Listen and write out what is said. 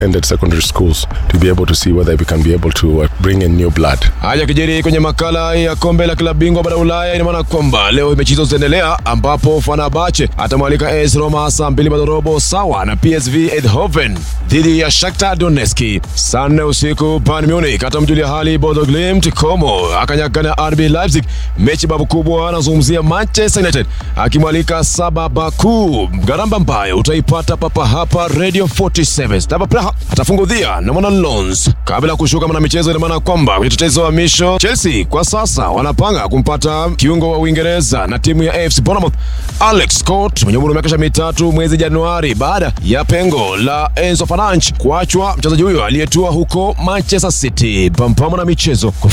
ended secondary schools to be able to see whether we can be able to uh, bring in new blood. Haya kijiri kwenye makala ya kombe la klabu bingwa bara Ulaya, ina maana kwamba leo mechi hizo zitaendelea, ambapo Fenerbahce atamwalika AS Roma saa mbili robo sawa na PSV Eindhoven dhidi ya Shakhtar Donetsk. Saa nne usiku Bayern Munich atamjulia hali Bodo Glimt, Como akanyagana RB Leipzig. Mechi babu kubwa anazungumzia Manchester United akimwalika Saba Baku. Garamba ambayo utaipata papa hapa Radio 47. Stava Praha atafungudhia na Mona Lons kabla ya kushuka mwana michezo. Ina maana kwamba kwenye tetezi wa misho Chelsea kwa sasa wanapanga kumpata kiungo wa Uingereza na timu ya AFC Bournemouth Alex Scott mwenye umri wa miaka mitatu mwezi Januari baada ya pengo la Enzo Fernandes kuachwa. Mchezaji huyo aliyetua huko Manchester City. Pampamo na michezo